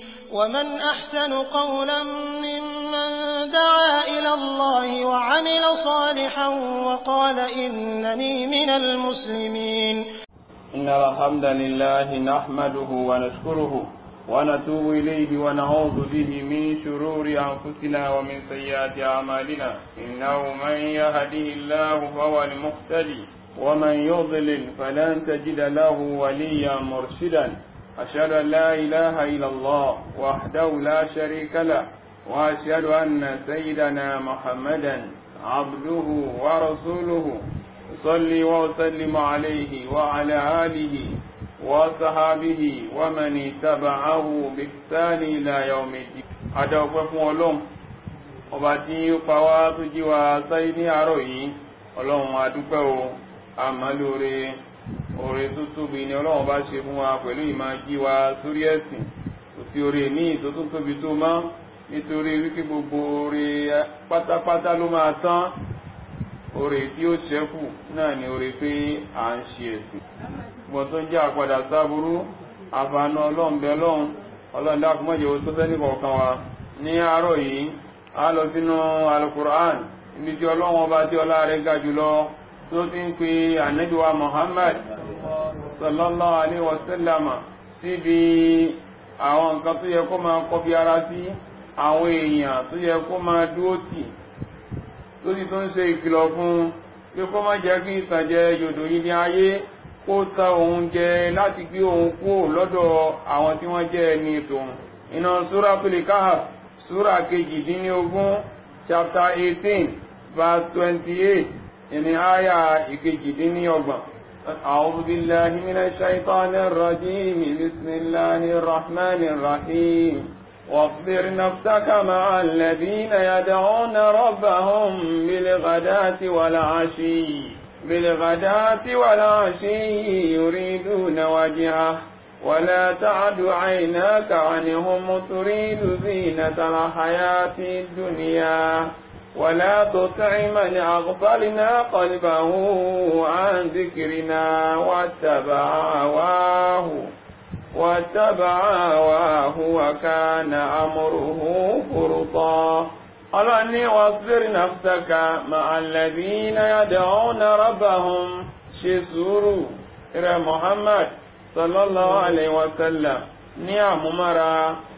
ومن أحسن قولا ممن دعا إلى الله وعمل صالحا وقال إنني من المسلمين إن الحمد لله نحمده ونشكره ونتوب إليه ونعوذ به من شرور أنفسنا ومن سيئات أعمالنا إنه من يهده الله فهو المقتدي ومن يضلل فلن تجد له وليا مرشدا أشهد أن لا إله إلا الله وحده لا شريك له وأشهد أن سيدنا محمدا عبده ورسوله صلي وسلم عليه وعلى آله وصحابه ومن اتبعه بإحسان إلى يوم الدين adọ́pẹ́ fún ọlọ́run ọba tí ó pa wá tó jí wa sáyé ní àárọ̀ yìí ọlọ́run adúpẹ́ o àmàlóore oore tó tóbi ni ọlọ́run bá ṣe fún wa pẹ̀lú ìmá jí wa sórí ẹ̀sìn kò sí oore ní ìtó tó tóbi tó mọ́ nítorí wípé gbogbo oore pátápátá ló máa tán oore tí ó ṣẹ́kù náà ni oore pé à ń ṣe ẹ̀sìn gbọ́n tó ń jẹ́ àpadà sáburú àfààní ọlọ́run bẹ lọ́run ọlọ́run dákun mọ́jẹ̀ ó tó fẹ́ ní kọ̀ọ̀kan wa ní àárọ̀ yìí a lọ sínú alukur'an ibi tí ọlọ́run ọba tí ọlá rẹ̀ ga jùlọ tó ti ń pe ànábìwa Muhammad sallallahu alaihi wasallam síbi àwọn nǹkan tó yẹ kó máa kọbi ara sí àwọn èèyàn tó yẹ kó máa dúó tì tó sì tó ń ṣe ìkìlọ̀ fún pé kó má jẹ́ kí ìtànjẹ yòdò yìí ní ayé kó ta òun jẹ láti gbé òun kúrò lọ́dọ̀ àwọn tí wọ́n jẹ́ ẹni tòun iná Suratul Kahf súra kejìdínlógún chapter 18 verse 28 ìní àyà ìkejìdínlọ́gbọ̀n أعوذ بالله من الشيطان الرجيم بسم الله الرحمن الرحيم واصبر نفسك مع الذين يدعون ربهم بالغداة والعشي بالغداة والعشي يريدون وجهه ولا تعد عيناك عنهم تريد زينة الحياة الدنيا ولا تطع من أغفلنا قلبه عن ذكرنا واتبع هواه واتبع هواه وكان أمره فرطا ọlọ́ni wasbir nafsaka ma'a alladhina yad'una rabbahum ṣe sùúrù rẹ̀ Muhammad sallallahu alaihi wasallam ní àmúmára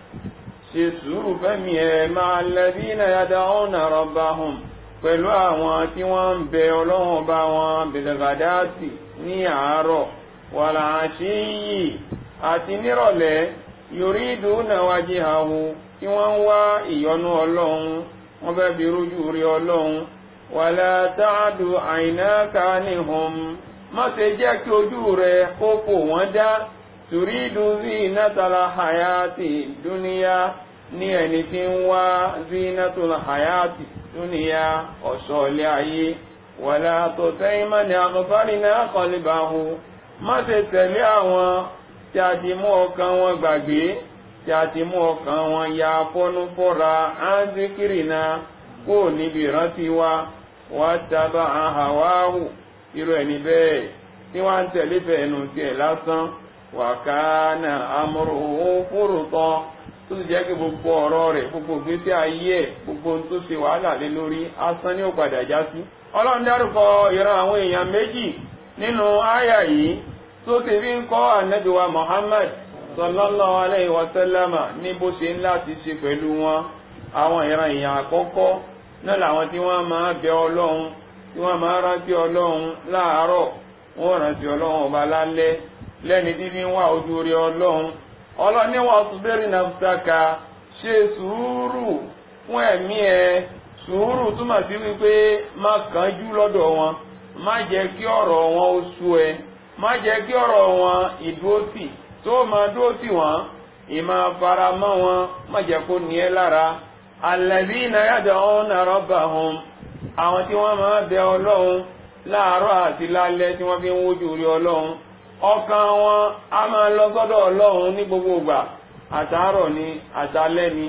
ṣe sùúrù fẹ́mi ẹ̀ ma'a alladhina yad'una rabbahum pẹ̀lú àwọn tí wọ́n ń bẹ ọlọ́run bá wọn bilghadati ní àárọ̀ wal ashiyyi àti nírọ̀lẹ́ yuriduna wajhahu tí wọ́n ń wá ìyọ́nú ọlọ́run wọ́n fẹ́ bí rújú rí ọlọ́run wala ta'du aynaka anhum má ṣe jẹ́ kí ojú rẹ̀ kó kò wọ́n dá turidu zinatal hayati dúníyà ní ẹni tí ń wá zinatul hayati dúníyà ọ̀ṣọ́ ilé ayé wala tuti' man aghfalna qalbahu má ṣe tẹ̀lé àwọn tí a ti mú ọkàn wọn gbàgbé tí a ti mú ọkàn wọn ya fọ́nú fọ́ra ánzíkìrì náà kó níbi ìrántí wa wá tábà àhàwáhù irú ẹni bẹ́ẹ̀ tí wọ́n ń tẹ̀lé fẹ̀ẹ́nu tiẹ̀ lásán wà káánà amruhu fúrùtọ́ tó ti jẹ́ kí gbogbo ọ̀rọ̀ rẹ̀ gbogbo gbésí ayé ẹ̀ gbogbo ohun tó ṣe wàhálà lé lórí asán ní ó padà já sí. ọlọ́run dárúkọ ìran àwọn èèyàn méjì nínú áyà yìí tó ti fi ń kọ́ ànábìwa Muhammad sallallahu alayhi wa sallama ní bó ṣe ń láti ṣe pẹ̀lú wọn àwọn ìran èèyàn àkọ́kọ́ náà làwọn tí wọ́n máa bẹ ọlọ́run tí wọ́n máa rántí ọlọ́run láàárọ̀ wọ́n rántí ọlọ́run ọba lálẹ́ lẹ́ni tí fi ń wá ojú rí ọlọ́run ọlọ́run ní wọ́n tún bẹ́rẹ̀ nafsaka ṣe sùúrù fún ẹ̀mí ẹ sùúrù túmọ̀ sí wípé má kánjú lọ́dọ̀ wọn má jẹ́ kí ọ̀rọ̀ wọn ó sú ẹ má jẹ́ kí ọ̀rọ̀ wọn ìdúrótì tó máa dúró tì wọ́n ìmá fara mọ́ wọn má jẹ́ kó ní ẹ lára alladhina yad'una rabbahum àwọn tí wọ́n máa bẹ ọlọ́run láàárọ̀ àti lálẹ́ tí wọ́n fi ń wójú rí ọlọ́run ọkàn wọn a máa lọ sọ́dọ̀ ọlọ́run ní gbogbo ìgbà àtàárọ̀ ni àtàlẹ́ ni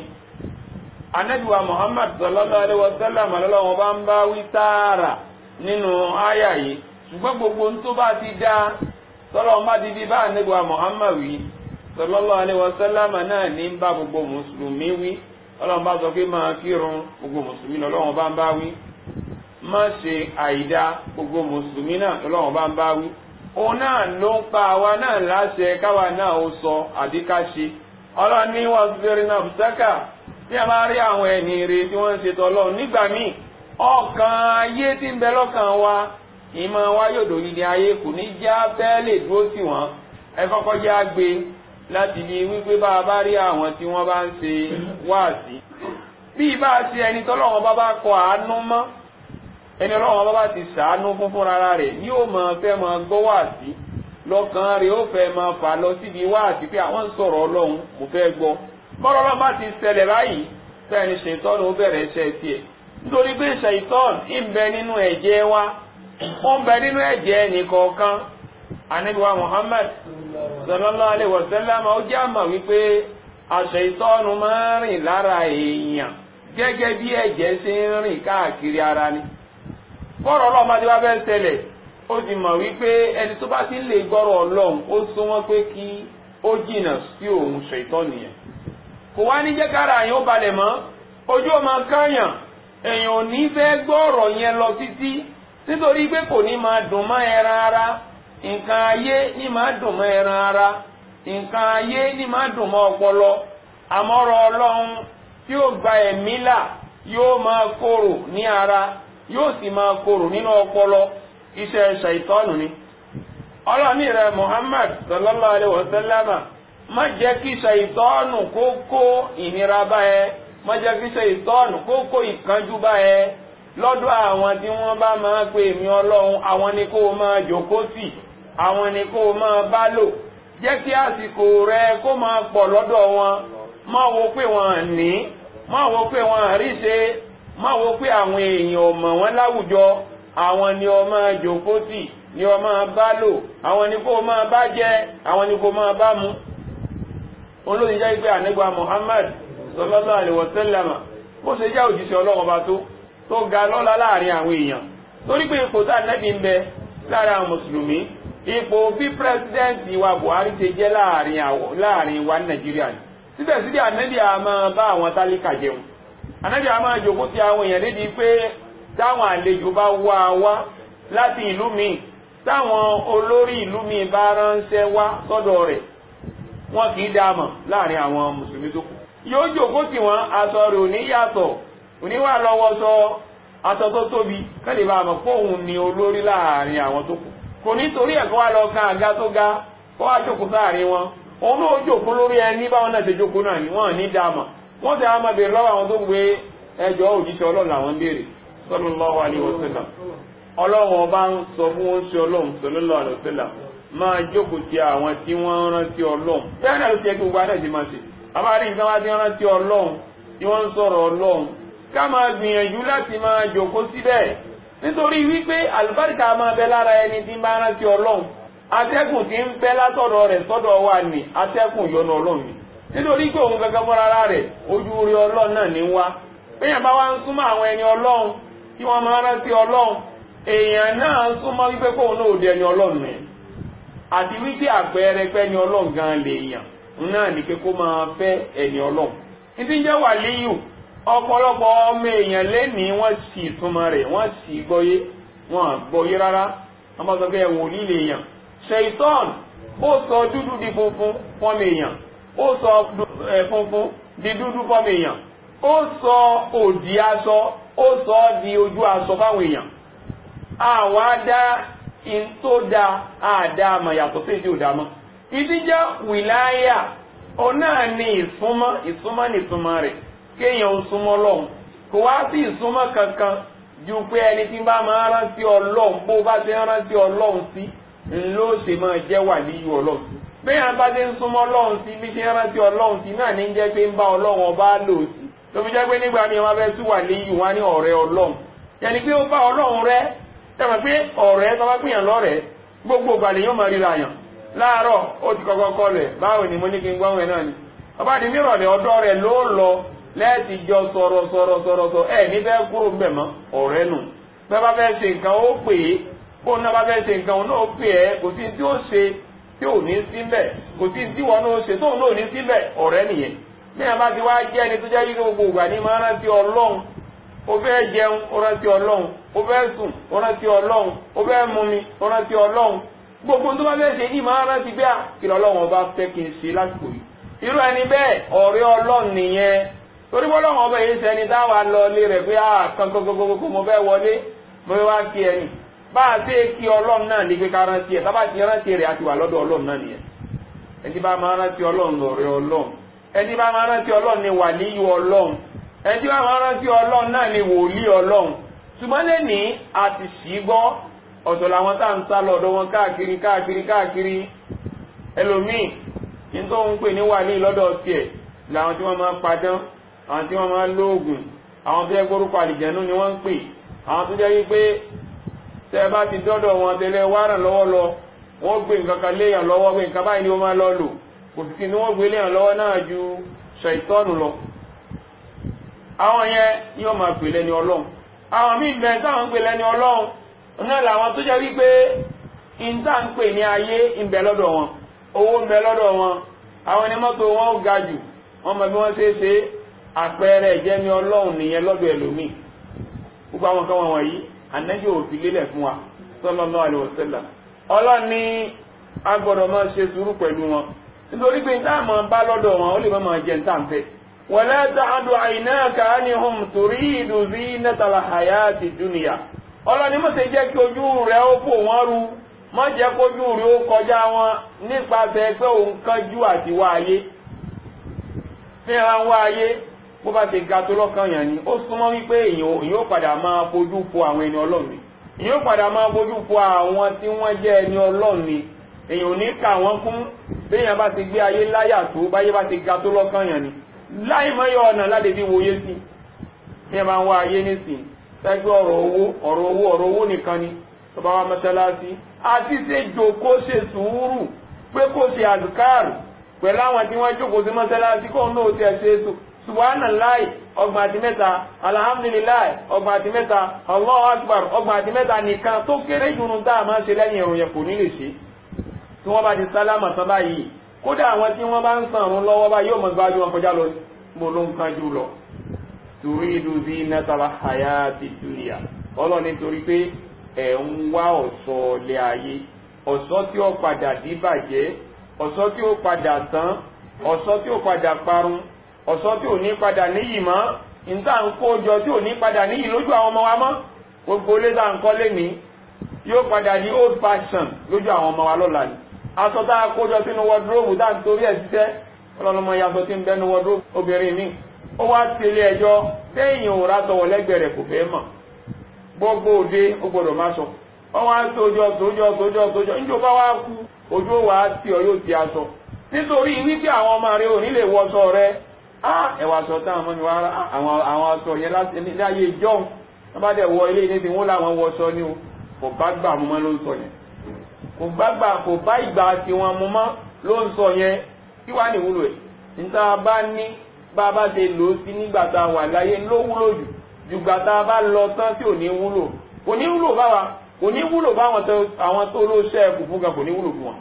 anẹ́bíwa Muhammad sallallahu alaihi wasallam lọ́lọ́wọ́ bá ń bá wí tààrà nínú àyà yìí ṣùgbọ́n gbogbo tó bá ti dá tọ́lọ́ má ti fi bá anẹ́bíwa Muhammad wí sallallahu alaihi wasallam náà ní bá gbogbo mùsùlùmí wí ọlọ́run bá sọ pé máa kírun gbogbo mùsùlùmí lọ́lọ́run bá ń bá wí má ṣe àìdá gbogbo mùsùlùmí náà lọ́lọ́run bá ń bá wí òun náà ló ń pa àwa náà láṣẹ káwa náà ó sọ àbí ká ṣe ọlọ́run ní wọ́n ti fẹ́rẹ̀ náà fùsákà bí a máa rí àwọn ẹni rè tí wọ́n ń ṣe tọ́lọ́run nígbà míì ọkàn ayé tí ń bẹ lọ́kàn wa ìmọ̀ wa yóò dòyìn ní ayé kò ní já bẹ́ẹ̀ lè dúró tì wọ́n ẹ kọ́kọ́ já gbé láti ní wípé bá a bá rí àwọn tí wọ́n bá ń ṣe wáàsí bí bá a ṣe ẹni tọ́lọ́wọ́n bá bá kọ àánú mọ́ ẹni ọlọ́wọ́n bá bá ti ṣàánú fún fúnra rẹ̀ ní ó mọ̀ fẹ́ mọ gbọ́ wáàsí lọ́kàn rẹ̀ ó fẹ́ mọ fà lọ síbi wáàsí pé àwọn ń sọ̀rọ̀ ọlọ́run mo fẹ́ gbọ́ bọ́rọ̀ ọlọ́run bá ti ṣẹlẹ̀ báyìí fẹ́ni ṣètọ́nù ó bẹ̀rẹ̀ iṣẹ́ tiẹ̀ nítorí pé ṣètọ́nù ń bẹ nínú ẹ̀jẹ̀ wa ó ń bẹ nínú ẹ̀jẹ̀ ẹnìkọ̀ọ̀kan ànábìwá Muhammad sallallahu alaihi wasallam ó jẹ́ àmà wípé àṣẹ ìtọ́nu máa ń rìn lára èèyàn gẹ́gẹ́ bí ẹ̀jẹ̀ ṣe ń rìn káàkiri ara ni bọ́rọ̀ ọlọ́run bá ti wá fẹ́ ṣẹlẹ̀ ó ti mọ̀ wípé ẹni tó bá ti lè gbọ́rọ̀ ọlọ́run ó súnmọ́ pé kí ó jìnà sí òun ṣe ìtọ́nu yẹn kò wá ní jẹ́ kára àyàn ó balẹ̀ mọ́ ojú ó máa káyàn èèyàn ò ní fẹ́ gbọ́rọ̀ yẹn lọ títí nítorí pé kò ní máa dùn mọ́ ẹran ara nǹkan ayé ní máa dùn mọ́ ẹran ara nǹkan ayé ní máa dùn mọ́ ọpọlọ àmọ́rọ̀ ọlọ́run tí ó gba ẹ̀mí là yóò máa korò ní ara yóò sì máa korò nínú ọpọlọ iṣẹ́ ṣàìtọ́nù ni ọlọ́ni rẹ̀ Muhammad sallallahu alaihi wasallama má jẹ́ kí ṣàìtọ́nù kó kó ìnira bá ẹ má jẹ́ kí ṣàìtọ́nù kó kó ìkánjú bá ẹ lọ́dọ̀ àwọn tí wọ́n bá máa pe èmi ọlọ́run àwọn ni kó máa jókòó tì àwọn ni kó máa bá lò jẹ́ kí àsìkò rẹ kó máa pọ̀ lọ́dọ̀ wọn má wo pé wọ́n ní má wo pé wọ́n rí ṣe má wo pé àwọn èèyàn ò mọ̀ wọ́n láwùjọ àwọn ni ó máa jókòó tì ni ó máa bá lò àwọn ni kó máa bá jẹ àwọn ni kó máa bá mu olóyìn jẹ́ pé ànígbà Muhammad sallallahu alaihi wasallam bó ṣe jẹ́ òjíṣẹ́ ọlọ́run bá tó tó ga lọ́lá láàrin àwọn èèyàn torí pé ipò tá nẹ́bí ń bẹ láàrin àwọn mùsùlùmí ipò bí pírẹsidẹ́ǹtì wa Buhari ṣe jẹ́ láàrin wa ní Nàìjíríà ni síbẹ̀síbẹ̀ ànẹ́bí a máa bá àwọn tálíkà jẹun ànẹ́bí a máa jòkó ti àwọn èèyàn lédi pé táwọn àlejò bá wá wá láti ìlú míì táwọn olórí ìlú míì bá ránṣẹ́ wá sọ́dọ̀ rẹ̀ wọn kì í dáàmọ̀ láàrin àwọn mùsùlùmí tó kù yóò jòkó tí wọn aṣọ rẹ̀ ò ní yàtọ̀ oníwà lọ́wọ́ sọ aṣọ tó tóbi kẹ́lẹ̀ bá mọ̀ fóun ni olórí láàrin àwọn tó kù kò ní torí ẹ̀kọ́ wá lọ kan àga tó ga kó wá jókòó sáàrin wọn òun náà jókòó lórí ẹni báwọn náà ṣe jókòó náà ni wọ́n ní dáàmà wọ́n ti àwọn ọmọbìnrin lọ́wọ́ àwọn tó gbé ẹjọ́ òjíṣẹ́ ọlọ́run làwọn ń béèrè sallallahu alaihi wasallam ọlọ́run ọba ń sọ fún wọn ṣe ọlọ́run sallallahu alaihi wasallam máa jókòó ti àwọn tí wọ́n rántí ọlọ́run bẹ́ẹ̀ náà ló ti yẹ kí gbogbo adé ti máa ṣe àbárí nǹkan wá tí wọ́n rántí ọlọ́run tí wọ́n ń sọ̀rọ̀ ọlọ́run ká máa gbìyànjú láti máa jòkó síbẹ̀ nítorí wípé àlùbáríkà máa bẹ lára ẹni tí bá rántí ọlọ́run atẹ́kùn tí ń bẹ látọ̀dọ̀ rẹ̀ sọ́dọ̀ wa ní atẹ́kùn yọnu ọlọ́run ni nítorí pé òun gẹ́gẹ́ mọ́ra ara rẹ̀ ojú orí ọlọ́run náà ní wá péyàn bá wá ń súnmọ́ àwọn ẹni ọlọ́run tí wọ́n máa rántí ọlọ́run èèyàn náà ń súnmọ́ wípé kóun náà òde ẹni ọlọ́run ni àti wípé àpẹẹrẹ pé ẹni ọlọ́run gan lèèyàn náà ní pé kó máa fẹ́ ẹni ọlọ́run ní ti ń jẹ́ wàlíyù ọ̀pọ̀lọpọ̀ ọmọ èèyàn lẹ́nìí wọ́n sì túnmọ̀ rẹ̀ wọ́n sì gbọ́yé wọ́n gbọ́yé rárá wọ́n bá sọ pé ẹ̀wọ̀n líle èèyàn ṣèitán ó sọ dúdú di funfun fọ́mọ èèyàn ó sọ funfun di dúdú fọ́mọ èèyàn ó sọ òdì aṣọ ó sọ di ojú aṣọ fáwọn èèyàn àwọn adá in tó da àdá àmà yàtọ̀ sí ìdí òdàmọ́ ìdí jẹ́ wìláyà ọ náà ní ìsúnmọ́ ìsúnmọ́ ní ìsúnmọ́ rẹ̀ kéèyàn ó súnmọ́ lọ́hùn kò wá sí ìsúnmọ́ kankan ju pé ẹni tí bá máa rántí ọlọ́hun bó bá ti rántí ọlọ́hun sí ló ṣe máa jẹ́ wà níyù ọlọ́hun sí béèyàn bá ti ń súnmọ́ ọlọ́hun sí bí ṣe rántí ọlọ́hun sí náà ní jẹ́ pé ń bá ọlọ́hun ọba lò sí tó fi jẹ́ pé nígbà míì wọ́n fẹ́ tú wà níyù wá ní ọ̀rẹ́ ọlọ́hun yẹni pé ó bá ọlọ́hun rẹ́ tẹ́mọ̀ pé ọ̀rẹ́ tó bá pìyàn lọ́rẹ̀ẹ́ gbogbo ìgbàlẹ̀ yóò máa ríra yàn láàárọ̀ ó ti kọ́kọ́ kọlẹ̀ báwo ni mo ní kí n gbọ́n ẹ̀ náà ni ọba di mírọ̀lẹ̀ ọ̀dọ́ rẹ̀ ló lọ lẹ́ẹ̀tì jọ sọ̀rọ̀ sọ̀rọ̀ sọ̀rọ̀ sọ ẹ̀ ní fẹ́ kúrò ń bẹ̀ mọ́ ọ̀rẹ́ nù bẹ́ẹ̀ bá fẹ́ ṣe nǹkan ó pè é kó náà bá fẹ́ ṣe nǹkan náà ó pè é kò sí tí ó ṣe tí tí ò ní síbẹ̀ kò sí tí wọn náà ṣe tóun náà ní síbẹ̀ ọ̀rẹ́ nìyẹn bí wọn bá ti wá jẹ́ ẹni tó jẹ́ yí gbogbo ìgbà ní máa rántí ọlọ́run ó fẹ́ jẹun ó rántí ọlọ́run ó fẹ́ sùn ó rántí ọlọ́run ó fẹ́ mumi ó rántí ọlọ́run gbogbo tó bá fẹ́ ṣe ní máa rántí bí kí lọ́lọ́run ọba fẹ́ kí n ṣe lásìkò yìí irú ẹni bẹ́ẹ̀ ọ̀rẹ́ ọlọ́run nìyẹn torí bọ́lọ́run ọba yìí sẹni táwa lọ lé rẹ̀ pé ah kankan gbogbogbò mo fẹ́ wọlé mo fẹ́ wá kí ẹni bá a ṣe kí ọlọ́run náà ní pé ká rántí ẹ̀ tábà ti rántí rẹ̀ àti wà lọ́dọ̀ ọlọ́run náà nìyẹn ẹni bá máa rántí ọlọ́run lọ̀rẹ́ ọlọ́run ẹni bá máa rántí ọlọ́run ni wàlíyù ọlọ́run ẹni bá máa rántí ọlọ́run náà ni wòlíì ọlọ́run ṣùgbọ́n lẹ́ni àti sì gbọ́ ọ̀tọ̀ làwọn tá à ń sá lọ́dọ̀ wọn káàkiri káàkiri káàkiri ẹlòmíì ní tó ń pè ní wàlíì lọ́dọ̀ tiẹ̀ làwọn tí wọ́n máa padán àwọn tí wọ́n máa lóògùn àwọn tó yẹ gbórúkọ àlìjẹ̀nú ni wọ́n ń pè àwọn tó jẹ́ wípé tẹ́ bá ti dọ́dọ̀ wọn tẹ́lẹ̀ wá ràn lọ́wọ́ lọ wọ́n gbé nǹkan kan léèyàn lọ́wọ́ pé nǹkan báyìí ni wọ́n máa lọ lò kò sì kí ni wọ́n gbé léèyàn lọ́wọ́ náà ju ṣàìtọ́nù lọ àwọn yẹn yóò máa pè lẹ́ni ọlọ́run àwọn míì bẹ̀rẹ̀ táwọn ń pè lẹ́ni ọlọ́run náà làwọn tó jẹ́ wípé ìta ń pè ní ayé ń bẹ lọ́dọ̀ wọn owó ń bẹ lọ́dọ̀ wọn àwọn ẹni mọ́tò wọn ó ga jù wọ́n mọ bí wọ́n ṣe é ṣe àpẹẹrẹ ìjẹ́ni ọlọ́run nìyẹn lọ́dọ̀ ẹlòmíì gbogbo àwọn kan wọ̀nyí ànẹ́jọ́ òfin lélẹ̀ fún wa sallallahu alaihi wasallam ọlọ́run ní a gbọ́dọ̀ máa ṣe sùúrù pẹ̀lú wọn nítorí pé níta máa bá lọ́dọ̀ wọn ó lè má máa jẹ níta ń fẹ́ wala ta'du aynaka anhum turidu zinatal hayati dunya ọlọ́run ní mọ̀sẹ̀ jẹ́ kí ojú rẹ̀ ó fò wọ́n ru má jẹ́ kójú rẹ̀ ó kọjá wọn nípasẹ̀ pé òun kánjú àti wá ayé fi hàn wá ayé bó bá ti ga tó lọ́kàn yàn ni ó súnmọ́ wípé èèyàn ó padà máa fojú fo àwọn ẹni ọlọ́run ni èèyàn ó padà máa fojú fo àwọn tí wọ́n jẹ́ ẹni ọlọ́run ni èèyàn ò ní kà wọ́n kún béèyàn bá ti gbé ayé láyà tó báyé bá ti ga tó lọ́kàn yàn ni láì mọ́yọ ọ̀nà láti fi wòye sí bí wọ́n bá ń wá ayé nísìn tẹ́gbẹ́ ọ̀rọ̀ owó ọ̀rọ̀ owó ọ̀rọ̀ owó nìkan ni tó bá wá mọ́sálásí àti ṣe jòkó ṣe sùúrù pé kó ṣe àdùkárù pẹ̀lú àwọn tí wọ́n jókòó sí mọ́sálásí kóun náà ti ẹ̀ ṣe é subhanallah ọgbọ̀n àti mẹ́ta alhamdulillah ọgbọ̀n àti mẹ́ta allahu akbar ọgbọ̀n àti mẹ́ta nìkan tó kéré jùlọ tá a máa ṣe lẹ́yìn ìrun yẹn kò ní lè ṣe tí wọ́n bá ti sálámà tán báyìí kódà àwọn tí wọ́n bá ń sàn ọ̀run lọ́wọ́ bá yóò mọ̀ gbájú wọn kọjá lọ mo ló ń kan jù lọ turidu zinatal hayati dunya ọlọ́ nítorí pé ẹ̀ ń wá ọ̀ṣọ́ ilé ayé ọ̀ṣọ́ tí ó padà díbàjẹ́ ọ̀ṣọ́ tí ó padà tán ọ̀ṣọ́ tí ó padà parun ọ̀sọ́ tí ò ní padà níyì mọ́ ìta ń kó jọ tí ò ní padà níyì lójú àwọn ọmọ wa mọ́ gbogbo lédà ń kọ́ lé ní yóò padà di old fashion lójú àwọn ọmọ wa lọ́la ni aṣọ tá a kó jọ sínú wardrobe tá à ń torí ẹ̀ ṣiṣẹ́ ọlọ́lọ́mọ yàtọ̀ tí ń bẹ́nu wardrobe obìnrin mi ó wá tẹ̀lé ẹjọ́ téèyàn ò rà sọ̀wọ̀ lẹ́gbẹ̀ẹ́ rẹ̀ kò fẹ́ mọ̀ gbogbo òde ó gbọdọ̀ má sọ wọ́n wá tójọ́ tójọ́ tójọ́ tójọ́ níjọba wá kú ojú wa tí ọ yóò ti aṣọ nítorí wípé àwọn ọmọ rẹ ò ní lè wọṣọ rẹ ẹwà sọ táwọn ọmọ mi wá àwọn aṣọ yẹn láti ní ayé jọ́un wọ́n bá dẹ̀ wọ ilé ní ti wọ́n láwọn wọṣọ ní o kò bá gbà mú mọ́ ló ń sọ yẹn kò bá gbà kò bá ìgbà tí wọ́n mú mọ́ ló ń sọ yẹn kí wá ní ìwúlò ẹ̀ níta bá ní bá bá ṣe lò ó sí nígbà tá a wà láyé ló wúlò jù jùgbà tá a bá lọ tán tí ò ní wúlò kò ní wúlò báwa kò ní wúlò báwọn tó ló ṣẹ́ ẹkù fún gan kò ní wúlò fún wọn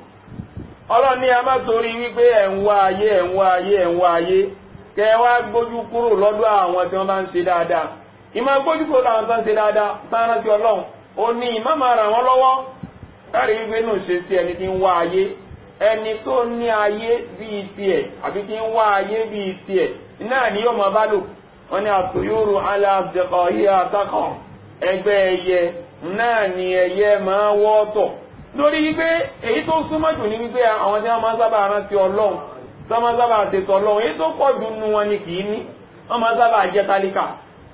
ọlọ́ni a má torí wípé ẹ̀ ń wá ayé ẹ̀ ń wá ayé ẹ̀ ń wá ayé kẹ wá gbójú kúrò lọ́dọ̀ àwọn tí wọ́n bá ń ṣe dáadáa ìmọ̀ gbójú kúrò láwọn tó ń ṣe dáadáa sáárá sí ọlọ́run ó ní ìmọ̀ máa ràn wọ́n lọ́wọ́ kárí wípé nù ṣe sí ẹni tí ń wá ayé ẹni tó ní ayé bíi tiẹ̀ àbí tí ń wá ayé bíi tiẹ̀ náà ni yóò máa bá lò wọ́n ní àtòyóró aláàbẹ̀kọ̀ yìí àtàkàn ẹgbẹ́ ẹyẹ náà ni ẹyẹ máa wọ́tọ̀ lórí wípé èyí tó súnmọ́ jù ní wípé àwọn tí wọ́n máa sábà rántí ọlọ́run tọ́mọ sábà tètò ọlọ́run èyí tó pọ̀ jù nù wọn ni kìí ní wọ́n máa sábà jẹ́ tálíkà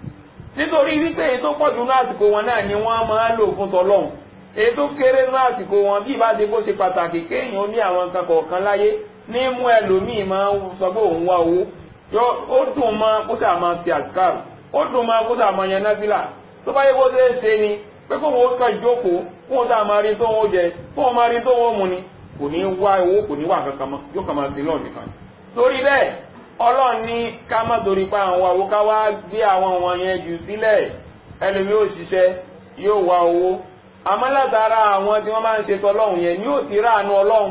nítorí wípé èyí tó pọ̀ jù ní àsìkò wọn náà ni wọ́n máa lò fún tọlọ́run èyí tó kéré ní àsìkò wọn bí ìbá ti bó ṣe pàtàkì kéèyàn ní àwọn nǹkan kọ̀ọ̀kan láyé ní mú ẹlòmíì máa sọ pé òun wá owó ó dùn mọ́ kó sà máa fi àsìkárù ó dùn mọ́ kó sà máa yan náfìlà tó bá yẹ kó ṣe é ṣe ni pé kó wọn kàn jókòó kó wọn sà máa rí tó wọn jẹ kó wọn máa rí tó wọn mu ni kò ní wá owó kò ní wà kankan mọ́ yóò kàn máa sí lọ́ọ̀ nìkan torí bẹ́ẹ̀ ọlọ́run ní ká má torí pa àwọn àwo ká wá gbé àwọn wọn yẹn jù sílẹ̀ ẹlòmí ò ṣiṣẹ́ yóò wá owó àmọ́ látara àwọn tí wọ́n máa ń ṣe tọlọ́run yẹn ní ò ti ráàánú ọlọ́run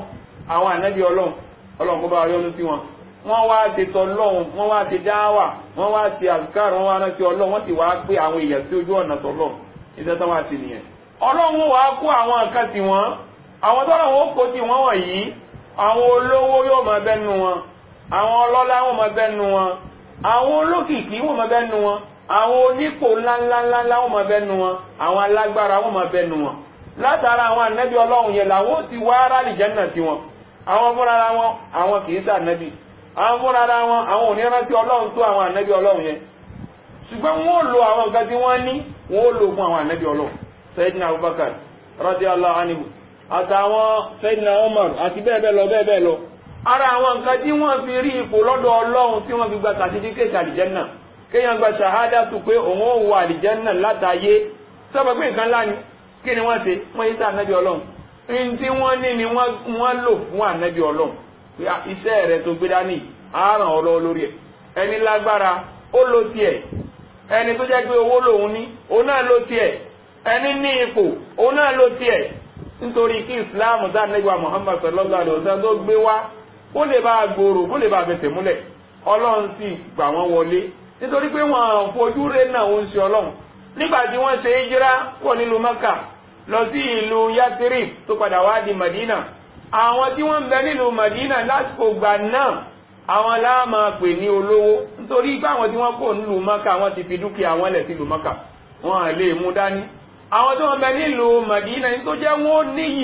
àwọn ànábì ọlọ́run ọlọ́run kó bá yọ́nú sí wọn wọ́n wá ti tọlọ́run wọ́n wá ti dáwà wọ́n wá ti àzùkárù wọ́n wá rántí ọlọ́run wọ́n sì wá pé àwọn èèyàn sí ojú ọ̀nà tọlọ́run iṣẹ́ tó wá sí nìyẹn ọlọ́run wá kó àwọn nǹkan tí wọ́n àwọn tọ́lọ́run ó kó tí wọ́n wọ̀nyí àwọn olówó yóò máa bẹ́nu wọn àwọn ọlọ́lá wọn máa bẹ́nu wọn àwọn olókìkí wọn máa bẹ́nu wọn àwọn onípò ńláńláńlá wọn máa bẹ́nu wọn àwọn alágbára wọn máa bẹ́nu wọn látara àwọn ànábì ọlọ́run yẹn làwọn ó ti wá rálì jẹ́nà sí wọn àwọn fúnra wọn àwọn kì í sànábì àwọn fúnra wọn àwọn ò ní rántí ọlọ́run tó àwọn ànábì ọlọ́run yẹn ṣùgbọ́n wọn ò lo àwọn nǹkan tí wọ́n ní wọn ò lò fún àwọn ànábì ọlọ́run Sayyidina Abubakar radiyallahu anhu àtàwọn Sayyidina Umar àti bẹ́ẹ̀ bẹ́ẹ̀ lọ bẹ́ẹ̀ bẹ́ẹ̀ lọ ara àwọn nǹkan tí wọ́n fi rí ipò lọ́dọ̀ ọlọ́run tí wọ́n fi gba sàtífíkẹ́tì àlìjẹ́nà kéèyàn gba ṣàhádà tó pé òun ò wọ àlìjẹ́nà látàyé sọ́bọ̀ pé nǹkan ńlá ni kí ni wọ́n ṣe wọ́n yí sí ànábì ọlọ́run ní tí wọ́n ní ni wọ́n lò fún ànábì ọlọ́run iṣẹ́ rẹ̀ tó gbé dání àáràn ọlọ́wọ́ lórí ẹ̀ ẹni lágbára ó lo tiẹ̀ ẹni tó jẹ́ pé owó lòun ní òun náà lo tiẹ̀ ẹni ní ipò òun náà lo tiẹ̀ nítorí kí ìsìláàmù tá ànábì Muhammad sallallahu alaihi wasallam tó gbé wá ó lè bá gbòòrò ó lè bá fẹsẹ̀ múlẹ̀ ọlọ́run sì gbà wọ́n wọlé nítorí pé wọ́n fojú rẹ̀ náà ń ṣe ọlọ́run nígbà tí wọ́n ṣe hijira pọ̀ nílùú Mẹ́kà lọ sí ìlú Yathrib tó padà wá di Madina àwọn tí wọ́n ń bẹ nílùú Madina lásìkò gbà náà àwọn láàmà pè ní olówó nítorí pé àwọn tí wọ́n kò nílùú Mẹ́kà wọ́n ti fi dúkìá wọn lẹ̀ sílùú Mẹ́kà wọ́n à lè mú dání àwọn tí wọ́n bẹ nílùú Madina ní tó jẹ́ wọ́n níyì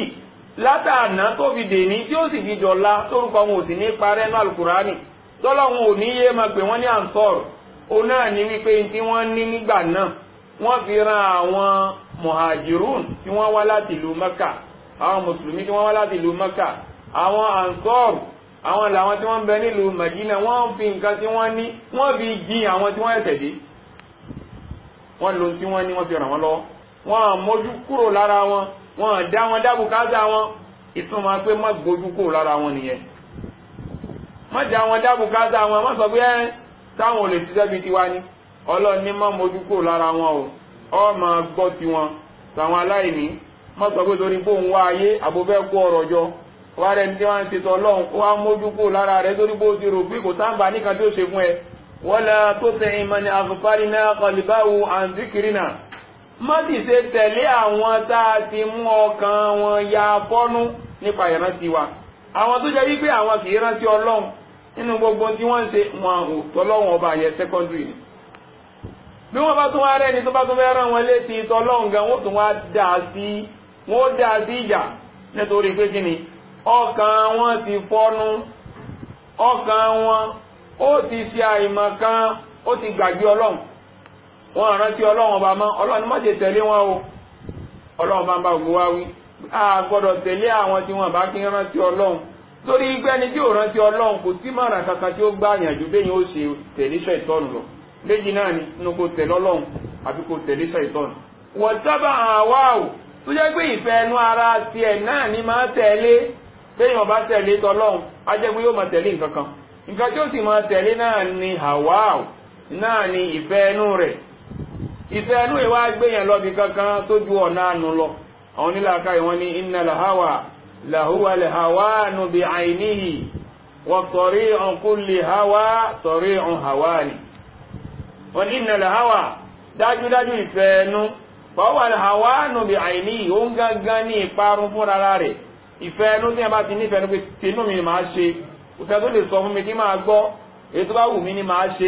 látàná tó fi dèní tí ó sì fi dọ̀la tórúkọ wọn ò sì ní parẹ́ náà Al-Kùránì tọ́lọ́run ò ní yé máa pè wọ́n ní àǹsọ́rù ó náà ní wípé tí wọ́n ní nígbà náà wọ́n fi ran àwọn muhajirun tí wọ́n wá láti ìlú Mẹ́kà àwọn mùsùlùmí tí wọ́n wá láti ìlú Mẹ́kà àwọn ansọ́rù àwọn làwọn tí wọ́n ń bẹ nílùú Madina wọ́n fi nǹkan tí wọ́n ní wọ́n fi jí àwọn tí wọ́n ẹ̀sẹ̀ dé wọ́n lo tí wọ́n ní wọ́n fi ràn wọ́n lọ́wọ́ wọ́n mójú kúrò lára wọn wọ́n dá wọn dábù káàsà wọn ìtumọ̀ pé má gbójú kúrò lára wọn nìyẹn má dá wọn dábù káàsà wọn má sọ pé ẹ́ táwọn ò lè ṣiṣẹ́ bíi tiwa ni ọlọ́run ní má mójú kúrò lára wọn o ọ máa gbọ́ tiwọn tàwọn aláìní má sọ pé torí bóun wá ayé àbúfẹ́ kó ọ̀rọ̀ jọ wá rẹ̀ ní tí wọ́n ń ṣètò ọlọ́run ó wá mójú kúrò lára rẹ̀ torí bó ti rò pé kò sáǹbà níkan tí ó ṣe fún ẹ wala tuti man aghfalna qalbahu an dhikrina má sì ṣe tẹ̀lé àwọn tá a ti mú ọkàn wọn ya fọ́nú nípa ìrántí wa àwọn tó jẹ́ wípé àwọn kì í rántí ọlọ́run nínú gbogbo tí wọ́n ń ṣe wọn ò tọ́lọ́run ọba yẹn secondary ni bí wọ́n bá tún wá rẹ́ni tó bá tún fẹ́ rán wọn létí tọ́lọ́run gan wọ́n tún wá dà sí wọ́n dà sí ìjà nítorí pé kí ni ọkàn wọn ti fọ́nú ọkàn wọn ó ti ṣe àìmọ̀ kan ó ti gbàgbé ọlọ́run wọn rántí ọlọ́run ọba mọ́ ọlọ́run má ṣe tẹ̀lé wọn o ọlọ́run bá ń bá gbogbo wá wí a gbọ́dọ̀ tẹ̀lé àwọn tí wọ́n bá kí ń rántí ọlọ́run torí pé ẹni tí ò rántí ọlọ́run kò sí mọ̀ràn kankan tí ó gbá àyànjú bẹ́yìn ó ṣe tẹ̀lé iṣẹ́ ìtọ́nù lọ méjì náà ni inú kò tẹ̀lé ọlọ́run àbí kò tẹ̀lé iṣẹ́ ìtọ́nù. wọ́n sábà àwa ò tó jẹ́ pé ìfẹ́ ẹnu ara tiẹ̀ náà ni máa tẹ̀lé bẹ́yìn ọba tẹ̀lé tọlọ́run á jẹ́ pé yóò máa tẹ̀lé nǹkan kan nǹkan tí ó sì máa tẹ̀lé náà ni àwa ò náà ni ìfẹ́ ẹnu rẹ̀ ìfẹ́ ẹnu ìwá gbéyàn lọ́bi kankan tó ju ọ̀nà àánú lọ àwọn onílàáká ìwọ́n ní iná làháwà làhúwà làháwà nù bí àìníhì wọ́n tọ̀rí ọ̀nkú lè háwà tọ̀rí ọ̀n háwà ni wọ́n ní iná làháwà dájúdájú ìfẹ́ ẹnu pọ̀wà làháwà nù bí àìníhì ó ń gángan ní ìparun fún rárá rẹ̀ ìfẹ́ ẹnu tí a bá ti nífẹ̀ẹ́ ní pé tinú mi máa ṣe òfẹ́ tó lè sọ fún mi kí máa gbọ́ èyí tó bá wù mí ní máa ṣe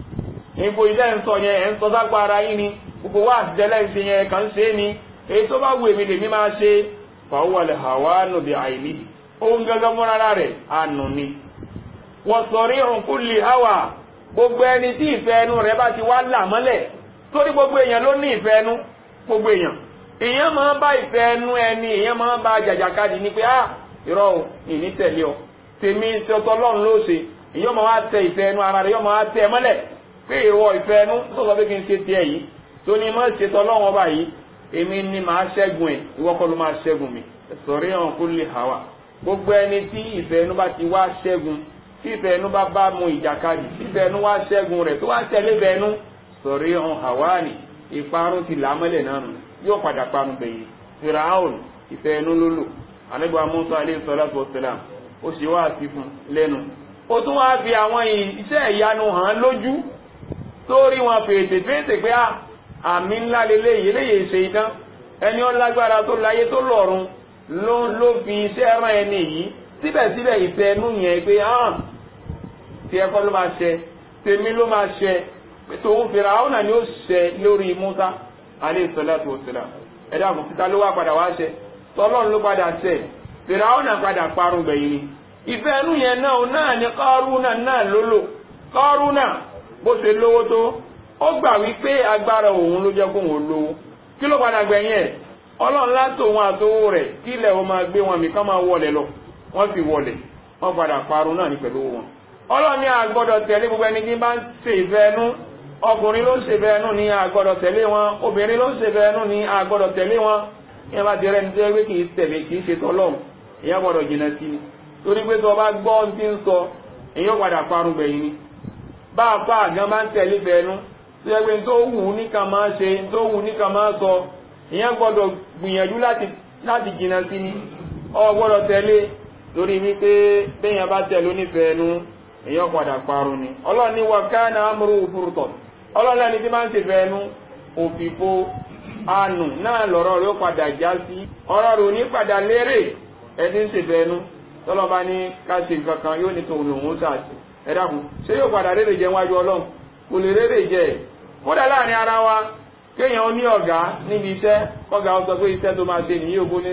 ipò ilẹ̀ ń sọ yẹn ẹ̀ ń sọ sápá ara yín ni gbogbo wà àtijẹ́lẹ̀ ń ṣe yẹn kàn ṣe ni èyí tó bá wù èmi lèmi máa ṣe fàwọ́lẹ̀ hàwánù bí àìní ohun gẹ́gẹ́ mọ́ rárá rẹ̀ ànù ni wọ́n sọ̀rí òǹkú lè háwà gbogbo ẹni tí ìfẹ́ ẹnu rẹ̀ bá ti wá là mọ́lẹ̀ torí gbogbo èèyàn ló ní ìfẹ́ ẹnu gbogbo èèyàn èèyàn máa bá ìfẹ́ ẹnu ẹni èèyàn máa bá jàjàkadì ní pé ah irọ́ ò ìní tẹ̀lé ọ tèmi ṣe ọtọ ọlọ́run ló ṣe èèyàn máa wá tẹ ìfẹ́ ẹnu ara rẹ̀ yóò máa wá tẹ mọ́lẹ̀ pé ìwọ ìfẹ́ ẹnu tó sọ pé kí n ṣe tiẹ̀ yìí tó ní mọ́ ṣe tọ́lọ́run ọba yìí èmi ni màá ṣẹ́gun ẹ̀ ìwọ kọ́ ló máa ṣẹ́gun mi sọ̀rí hàn kó lè hàwà gbogbo ẹni tí ìfẹ́ ẹnu bá ti wá ṣẹ́gun tí ìfẹ́ ẹnu bá bá mu ìjàkadì tí ìfẹ́ ẹnu wá ṣẹ́gun rẹ̀ tó wá tẹ̀lé ìfẹ́ ẹnu sọ̀rí hàn hàwà ni ìparun ti là mọ́lẹ̀ náà nù yóò padà parun gbẹ̀yìn firaun ìfẹ́ ẹnu ló lò anábìwá musa aleyhi salatu wa salam ó sì wá sí fún lẹ́nu ó tún wá fi àwọn iṣẹ́ ìyanu hàn lójú tó rí wọn fèètè fèètè pé àmì ńlá leléyìí eléyìí ṣe idán ẹni ó lágbára tó láyé tó lọ́run ló ló fi iṣẹ́ rán ẹni yìí síbẹ̀síbẹ̀ ìfẹ́ ẹnu yẹn pé hàn tí ẹkọ́ ló máa ṣẹ tèmi ló máa ṣẹ tòun fèrè àwọn náà ni ó ṣẹ lórí Musa alayhi salatu wassalam ẹ̀dá àmọ́ títa ló wá padà wá ṣẹ tọ́lọ́run ló padà ṣẹ fèrè àwọn náà padà parun gbẹ̀yìn ni ìfẹ́ ẹnu yẹn náà náà ni Kárúnà náà lólò Kárúnà bó ṣe lówó tó ó gbà wípé agbára òun ló jẹ́ kó òun lówó kí ló padà gbẹ̀yìn ẹ̀ ọlọ́run látò wọn àtowó rẹ̀ kí ilẹ̀ wọn máa gbé wọn mìkan máa wọlé lọ wọ́n fi wọlé wọ́n padà parun náà ní pẹ̀lú wọn ọlọ́run ní àgbọ́dọ̀ tẹ̀lé gbogbo ẹni tí bá ń ṣe ìfẹ́ ẹnu ọkùnrin ló ń ṣe ìfẹ́ ẹnu ní àgbọ́dọ̀ tẹ̀lé wọn obìnrin ló ń ṣe ìfẹ́ ẹnu ní àgbọ́dọ̀ tẹ̀lé wọn ìyẹn bá ti rẹ́ ní tó yẹ pé kì í tẹ̀lé kì í ṣe tọ́lọ́run ìyẹn gbọ́dọ̀ jìnà sí i torí pé tó bá gbọ́ ohun tí ń sọ èyí ó padà parun gbẹ̀yìn ni bá a fa àgán bá ń tẹ̀lé ìfẹ́ ẹnu tó yẹ pé tó wù ú níkan máa ṣe tó wù ú níkan máa sọ ìyẹn gbọ́dọ̀ gbìyànjú láti jìnà sí ni ọ gbọ́dọ̀ tẹ̀lé lórí wípé béèyàn bá tẹ̀lé onífẹ̀ẹ́ ẹnu èyàn padà parun ni ọlọ́run ní wàkánà amúrú òfurutọ̀ ọlọ́run ẹni tí máa ń ṣèfẹ́ ẹnu òfìfo anù náà lọ́rọ̀ rẹ̀ ó padà já sí ọ̀rọ̀ rẹ̀ ò ní padà lérè ẹni ń ṣèfẹ́ ẹnu tọ́lọ́ba ní káṣí nǹkan kan yóò ní tòun lòun sàṣì ẹ dákun ṣé yóò padà rèrè jẹ wájú ọlọ́run kò lè rèrè jẹ kódà láàrin ara wa kéèyàn ní ọ̀gá níbi iṣẹ́ kọ́gà ó sọ pé iṣẹ́ tó máa ṣe nìyí ògbó ní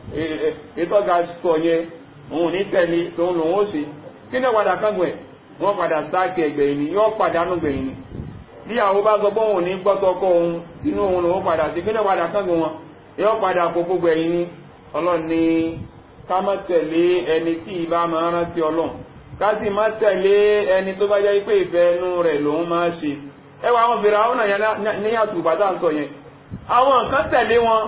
ìtọ́gà sọ yẹn òun ní tẹ̀lé tòun lòun ó ṣe kí ní padà kángun ẹ̀ wọ́n padà sáàkì ẹgbẹ̀yìn ni yọ́ padànù gbẹ̀yìn ni bí àwọn bá sọ pé òun ní gbọ́tọ̀kọ́ òun inú òun lòun padà sí kí ní padà kángun wọn yọ́ padà kókó gbẹ̀yìn ni ọlọ́run ní ká má tẹ̀lé ẹni tí ìbá máa rántí ọlọ́run ká sì má tẹ̀lé ẹni tó bá jẹ́ pé ìfẹ́ ẹnu rẹ̀ lòun máa ṣe ẹ wà àwọn fèrè àwọn náà ní àtùbà tá à ń sọ yẹn àwọn nǹkan tẹ̀lé wọn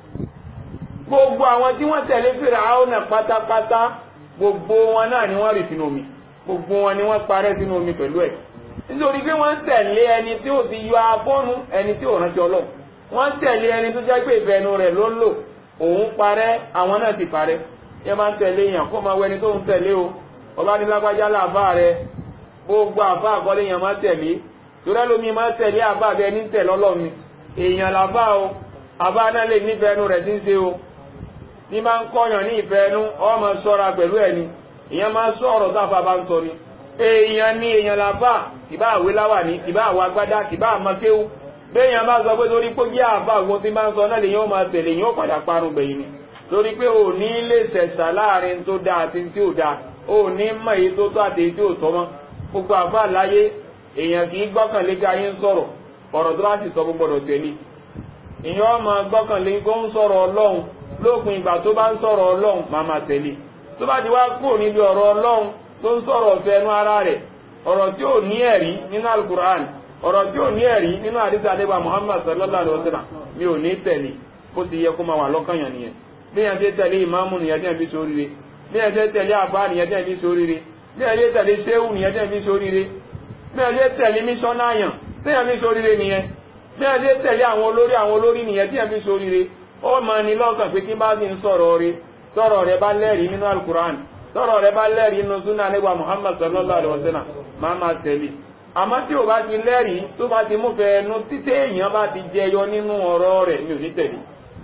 gbogbo àwọn tí wọ́n tẹ̀lé fèrè àwọn náà pátápátá gbogbo wọn náà ni wọ́n rì sínú omi gbogbo wọn ni wọ́n parẹ́ sínú omi pẹ̀lú ẹ̀ nítorí pé wọ́n tẹ̀lé ẹni tí ó ti yọ afọ́nu ẹni tí ò rántí ọlọ́run wọ́n tẹ̀lé ẹni tó jẹ́ pé ìfẹ́nu rẹ̀ ló ń lò òun parẹ́ àwọn náà ti parẹ́ yẹ máa ń tẹ̀lé èèyàn kó máa wẹni tó ń tẹ̀lé o ọba ní lágbájá láàfá rẹ gbogbo àfá àkọlé èèyàn máa tẹ̀lé torí ẹlòmíì máa tẹ̀lé àbá abẹ ní tẹ̀lé ọlọ́run èèyàn làfá o àbá náà lè nífẹ̀ẹ́nu rẹ̀ tí ń ṣe o ní máa ń kọ́yàn ní ìfẹ́nu ọmọ sọ́ra pẹ̀lú ẹni ìyẹn máa sọ ọ̀rọ̀ táfà bá ń sọ ni èèyàn ní èèyàn làbá kìbá àwé láwà ní kìbá àwọ agbádá kìbá àmọ́kéwú béèyàn bá sọ pé torí pé jẹ́ àbá àwọn tí máa ń sọ náà lè yóò máa tẹ̀lé yóò padà parun gbẹ̀yìn ni torí pé ò ní lè sẹ̀sà láàrin tó dáa àti tí ò dáa ò ní mọ̀ èyí tó tó àti èyí tí ò tọ́ mọ́ gbogbo àbá láyé èèyàn kì í gbọ́kànlé ká yín sọ̀rọ̀ ọ̀rọ̀ tó bá sì sọ gbọ́dọ̀ tẹ̀lé ìyẹn ọmọ gbọ́kànlé kó ń sọ̀rọ̀ ọlọ́run lópin ìgbà tó bá ń sọ̀rọ̀ ọlọ́run máa máa tẹ̀lé tó bá ti wá kúrò níbi ọ̀rọ̀ ọlọ́run tó ń sọ̀rọ̀ ọ̀fẹ́ ẹnu ara rẹ̀ ọ̀rọ̀ tí ò ní ẹ̀rí nínú alukur'an ọ̀rọ̀ tí ò ní ẹ̀rí nínú àdìsá adébá muhammad sallallahu alaihi wasallam mi ò ní tẹ̀lé bó ti yẹ kó máa wà lọ́kàn yàn nìyẹn bí yẹn ti tẹ̀lé ìmáàmù nìyẹn tí yẹn fi sóríire bí yẹn ti tẹ̀lé àbá nìyẹn tí yẹn fi sóríire bí yẹn ti tẹ̀lé séwù nìyẹn tí yẹn fi sóríire bí yẹn ti tẹ̀lé mísọ́náyàn tí yẹn fi sóríire nìyẹn bí yẹn ti tẹ̀lé àwọn olórí àwọn olórí nìyẹn tí yẹn fi sóríire ó máa ní lọ́kàn pé kí bá ti ń sọ̀rọ̀ rí tọ́rọ̀ rẹ̀ bá lẹ́rìí nínú alukur'an tọ́rọ̀ rẹ̀ bá lẹ́rìí nínú súnà nígbà muhammad sallallahu alaihi wasallam máa máa tẹ̀lé àmọ́ tí ò bá ti lẹ́rìí tó bá ti mú fẹ́ ẹnu títẹ́ èèyàn bá ti jẹyọ nínú ọ̀rọ̀ rẹ̀ mi ò ní tẹ̀lé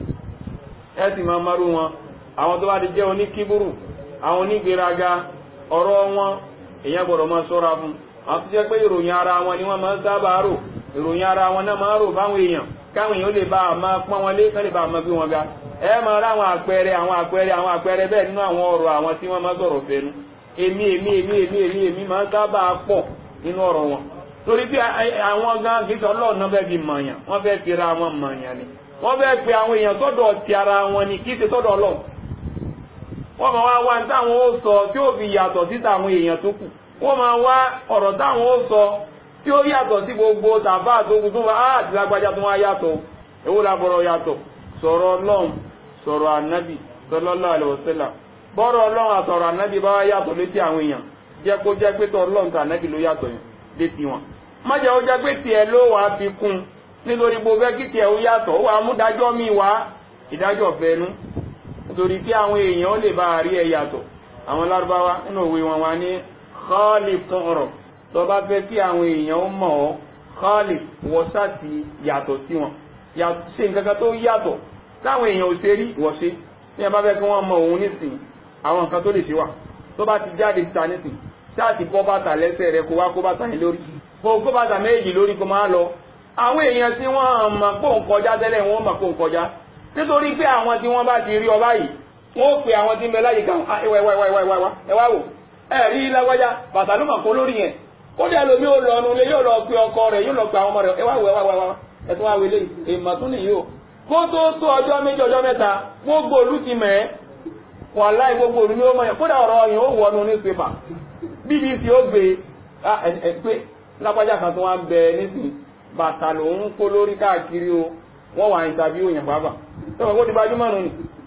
ẹ sì máa marú wọn àwọn tó bá ti jẹ́ oníkíburu àwọn onígbéraga ọ̀rọ̀ wọn èèyàn gbọ́dọ̀ máa ṣọ́ra fún àwọn tó jẹ́ pé ìròyìn ara wọn ni wọ́n máa ń sábà rò ìròyìn ara wọn náà máa ń rò báwọn èèyàn káwọn èèyàn lè bá a máa pọ́n wọn lé kán lè bá a máa gbé wọn ga ẹ máa rá àwọn àpẹẹrẹ àwọn àpẹẹrẹ àwọn àpẹẹrẹ bẹ́ẹ̀ nínú àwọn ọ̀rọ̀ àwọn tí wọ́n máa sọ̀rọ̀ fẹ́nu èmi èmi èmi èmi èmi èmi máa ń sábà pọ̀ nínú ọ̀rọ̀ wọn torí bí àwọn gan gíṣẹ́ ọlọ́run náà fẹ́ fi mọ̀yàn wọ́n fẹ́ fi ra wọn mọ̀yàn ni wọ́n fẹ́ pe àwọn èèyàn sọ́dọ̀ ti ara wọn ni kí ṣe sọ́dọ̀ ọlọ́run wọ́n máa wá wá ní táwọn ó sọ tí ó fi yàtọ̀ sí táwọn èèyàn tó kù wọ́n máa wá ọ̀rọ̀ táwọn ó sọ tí ó yàtọ̀ sí gbogbo tàbá tó kù tó wá àti lágbájá tó wá yàtọ̀ èwo làbọ̀rọ̀ yàtọ̀ sọ̀rọ̀ ọlọ́run sọ̀rọ̀ ànábì sallallahu alaihi wasallam bọ́rọ̀ ọlọ́run àtọ̀rọ̀ ànábì bá wá yàtọ̀ létí àwọn èèyàn jẹ́ kó jẹ́ pé tọ́ ọlọ́run tó ànábì ló yàtọ̀ yẹn létí wọn má jẹ́ ó jẹ́ pé tiẹ̀ ló wàá fi kún nítorí bó fẹ́ kí tiẹ̀ ó yàtọ̀ ó wàá mú dájọ́ mi wá ìdájọ́ fẹ́nu nítorí kí àwọn èèyàn ó lè bá rí ẹ yàtọ̀ àwọn lárúbáwá nínú òwe wọn wá ní khalif tọrọ tó bá fẹ́ kí àwọn èèyàn ó mọ̀ ọ́ khalif wọ́n sáti yàtọ̀ sí wọn ṣe nǹkan kan tó yàtọ̀ táwọn èèyàn ò ṣe rí wọ́n ṣe ní ẹbá fẹ́ kí wọ́n mọ òun nísìn àwọn nǹkan tó lè ṣe wà tó bá ti jáde síta nísìn sáàtì bọ́ bàtà lẹ́sẹ̀ rẹ kó wá kó bàtà yẹn lórí kó kó bàtà méjì lórí kó máa lọ àwọn èèyàn tí wọ́n mọ̀ pò ń kọjá tẹ́lẹ̀ wọ́n mọ̀ pò ń kọjá nítorí pé àwọn tí wọ́n bá ti rí ọba yìí wọ́n ó pe àwọn tí ń bẹ láyé kan ẹwà ẹwà ẹwà ẹwà ẹwà ẹwà wò ẹ rí lágbájá bàtà ló mọ̀ kó lórí yẹn ó dẹ̀ lómi ó lọ nulẹ̀ yóò lọ pe ọkọ rẹ̀ yóò lọ pe àwọn ọmọ rẹ̀ ẹwà wò ẹwà ẹwà ẹtọ́ wá wele èèmọ̀ tún nìyí o kó tó tó ọjọ́ méjì ọjọ́ mẹ́ta gbogbo olú ti mẹ́ wà láì gbogbo olú ní ó mọ̀ yẹn kódà ọ̀rọ̀ yẹn ó wọnú ní pépà bbc ó gbé ẹ pé lápájá kan tó wá ń bẹ nísìnyí bàtà ló ń kó lórí káàkiri o wọ́n wà ìtàbí òyìn pàápàá tó wọ́n kó ti gbajúmọ̀ nù ni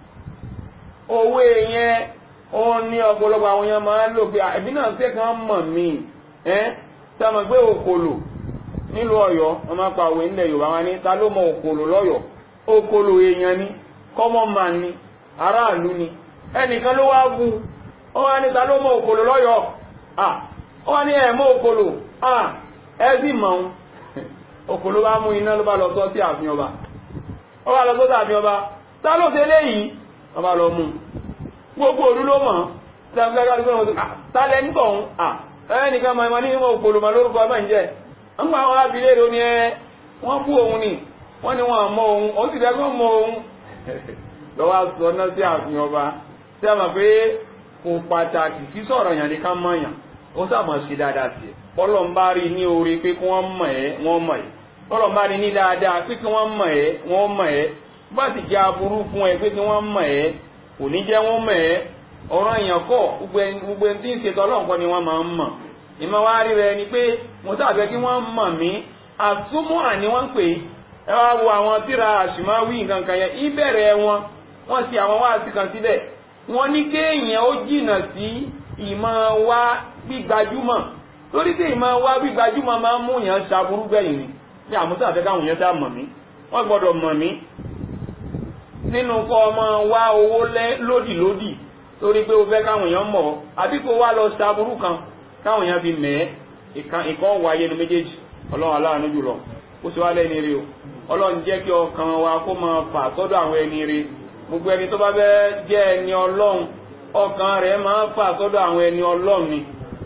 owó yẹn ó ní ọ̀pọ̀lọpọ̀ àwọn èèyàn máa ń lò pé ẹ̀bí náà fẹ́ kan mọ̀ mí ẹ́ sọmọ pé òkòlò nílùú ọ̀yọ́ wọ́n máa pa òwe nílẹ̀ yorùbá wọn ní ta ló mọ òkòlò lọ́yọ̀ òkòlò èèyàn ni common man ni aráàlú ni ẹnìkan ló wá bu ó wá ní ta ló mọ òkòlò lọ́yọ̀ ó wá ní ẹ̀ mọ òkòlò ẹ sì mọ̀ ọ́n òkòlò bá mú iná ló bá lọ sọ sí ààfin ọba ó wá lọ sọ sí ààfin ọba ta ló ṣe léyìí wọ́n bá lọ mú gbogbo òru ló mọ̀ tálẹ́ ń tọ̀hún ẹnìkan ma ma ní ìmọ̀ òkòlò ma lórúkọ ẹmà ń jẹ́ ń gbà wọn ábílẹ̀ èrò ní ẹ wọ́n bú òun ni wọ́n ni wọ́n mọ́ òun ó sì dẹ́gbọ́n mọ́ òun lọ́wọ́ sọ náà sí àfihàn ọba tí a mọ̀ pé kò pàtàkì kí sọ̀rọ̀ yàn ní ká mọ̀yàn ó sàmọ̀ sí dáadáa sí ọlọ́n bá rí ní orí pé kí wọ́n mọ̀ ẹ́ wọ́n mọ̀ ẹ́ ọlọ́n bá rí ní dáadáa pé kí wọ́n mọ̀ ẹ́ wọ́n mọ̀ ẹ́ bá sì jẹ́ aburú fún ẹ pé kí wọ́n mọ̀ ẹ́ kò ní jẹ́ wọ́n mọ̀ ẹ́ ọ̀rọ̀ èèyàn kọ́ gbogbo ẹni tí ń ṣètò ọlọ́run kọ́ ni wọ́n máa ń mọ̀ ìmọ̀ wá rí rẹ ni pé mo tàbẹ́ kí wọ́n mọ̀ mí àtúmọ̀ àní wọ́n pè ẹ wá wo àwọn tíra àṣìmáwí nǹkan kan yẹn ìbẹ̀rẹ̀ wọn wọ́n ti àwọn wá sí kan síbẹ̀ wọ́n ní kéèyàn ó jìnà sí ìmọ̀ wá gbígbajúmọ̀ lórí tí ìmọ̀ wá gbígbajúmọ̀ máa ń mú yàn ṣàbúrú gbẹ̀yìn ni ní àmúta àfẹ́ káwọn yẹn sá mọ̀ mí wọ́n gbọ́dọ̀ mọ̀ mí nínú kọ́ ọmọ wá owó lódìlódì torí pé o fẹ́ káwọn èèyàn mọ̀ àbí kó wá lọ ṣàbúrú kan káwọn èèyàn fi mẹ́ ìkan wáyé ní méjèèjì ọlọ́run aláàánú jùlọ ó sì wá lẹ́ni rí o ọlọ́run jẹ́ kí ọkàn wa kó máa fà sọ́dọ̀ àwọn ẹni rí gbogbo ẹni tó bá fẹ́ jẹ́ ẹni ọlọ́run ọkàn rẹ̀ máa fà sọ́dọ̀ àwọn ẹni ọlọ́run ni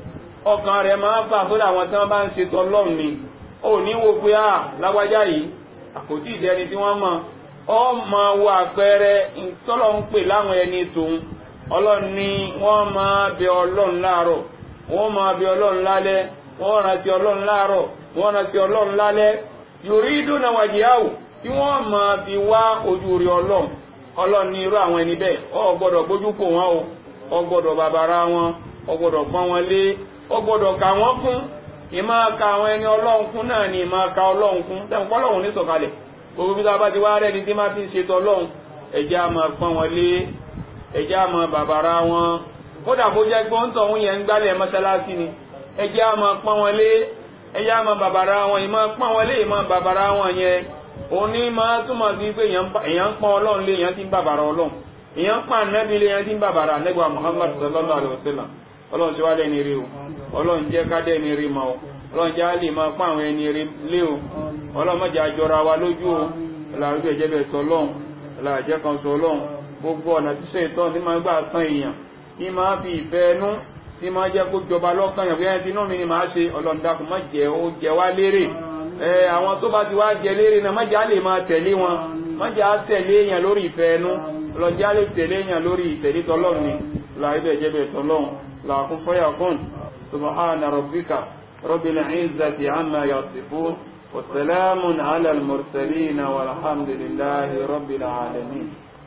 ọkàn rẹ̀ máa fà sọ́dọ̀ àwọn tí wọ́n bá ń ṣe tọlọ́run ni ó ní wo pé à lágbájá yìí àkótí ìdẹni tí wọ́n mọ̀ ọ máa wo àpẹẹrẹ tọ́lọ́ ń pè láwọn ẹni tòun ọlọ́run ni wọ́n máa bẹ ọlọ́run láàárọ̀ wọ́n máa bẹ ọlọ́run lálẹ́ wọ́n rántí ọlọ́run láàárọ̀ wọ́n rántí ọlọ́run lálẹ́ yorí dúnà wàjíyàwó tí wọ́n máa fi wá ojú rí ọlọ́run ọlọ́run ní irú àwọn ẹni bẹ́ẹ̀ ọ gbọ́dọ̀ gbójú kò wọ́n o ọ gbọ́dọ̀ bàbára wọn ọ gbọ́dọ̀ pọ́n wọn lé ọ gbọ́dọ̀ kà wọ́n kún ìmá ka àwọn ẹni ọlọ́run kún náà ni ìmá ka ọlọ́run kún tẹ́wọ̀n pọ́lọ́run ní sọ̀kalẹ̀ gbogbo bí tábà ti wá rẹ́ni tí máa fi ń ṣètò ọlọ́run ẹ̀jẹ̀ á máa pọ́n wọn lé ẹjẹ́ àmọ́ bàbára wọn kódà bó jẹ́ pé ó ń tọ̀hún yẹn ń gbálẹ̀ mọ́sálásí ni ẹjẹ́ àmọ́ pọ́n wọn lé ẹjẹ́ àmọ́ bàbára wọn ìmọ̀ pọ́n wọn lé ìmọ̀ bàbára wọn yẹn òní máa túmọ̀ sí pé èèyàn ń pọ́n ọlọ́run lé èèyàn ti ń bàbára ọlọ́run èèyàn ń pọ́n ànábì lé èèyàn ti ń bàbára ànábì Muhammad sallallahu alaihi wasallam ọlọ́run ti wá lẹ́ni rí o ọlọ́run jẹ́ ká dẹ́ni rí mọ́ o ọlọ́run jẹ́ á lè máa pọ́n àwọn ẹni rí lé o ọlọ́run mọ̀jà jọra wa lójú o ọlọ́run jẹ́ bẹ̀ tọ́ ọlọ́run ọlọ́run jẹ́ kan sọ ọlọ́run gbogbo ọ̀nà tí ṣe ìtọ́ tí máa gbà tán èèyàn tí máa fi ìfẹ́ ẹnú tí máa jẹ́ kó jọba lọ́kàn yàn bóyá ẹni mi ni máa ṣe ọlọ́ndàkùn má jẹ́ ó jẹ wá lérè ẹ àwọn tó bá ti wá jẹ lérè náà má jẹ́ á lè máa tẹ̀lé wọn má jẹ́ á tẹ̀lé èèyàn lórí ìfẹ́ ẹnú ọlọ́njẹ́ á lè tẹ̀lé èèyàn lórí ìtẹ̀lé tọlọ́run ni láìbẹ̀ jẹ́bẹ̀ tọlọ́run làkún fọ́yà kún subhana rabbika rabbil izzati amma yasifun وسلام على المرسلين والحمد لله رب العالمين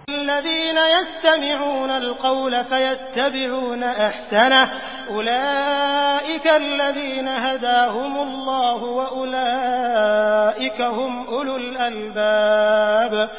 الذين يستمعون القول فيتبعون أحسنه أولئك الذين هداهم الله وأولئك هم أولو الألباب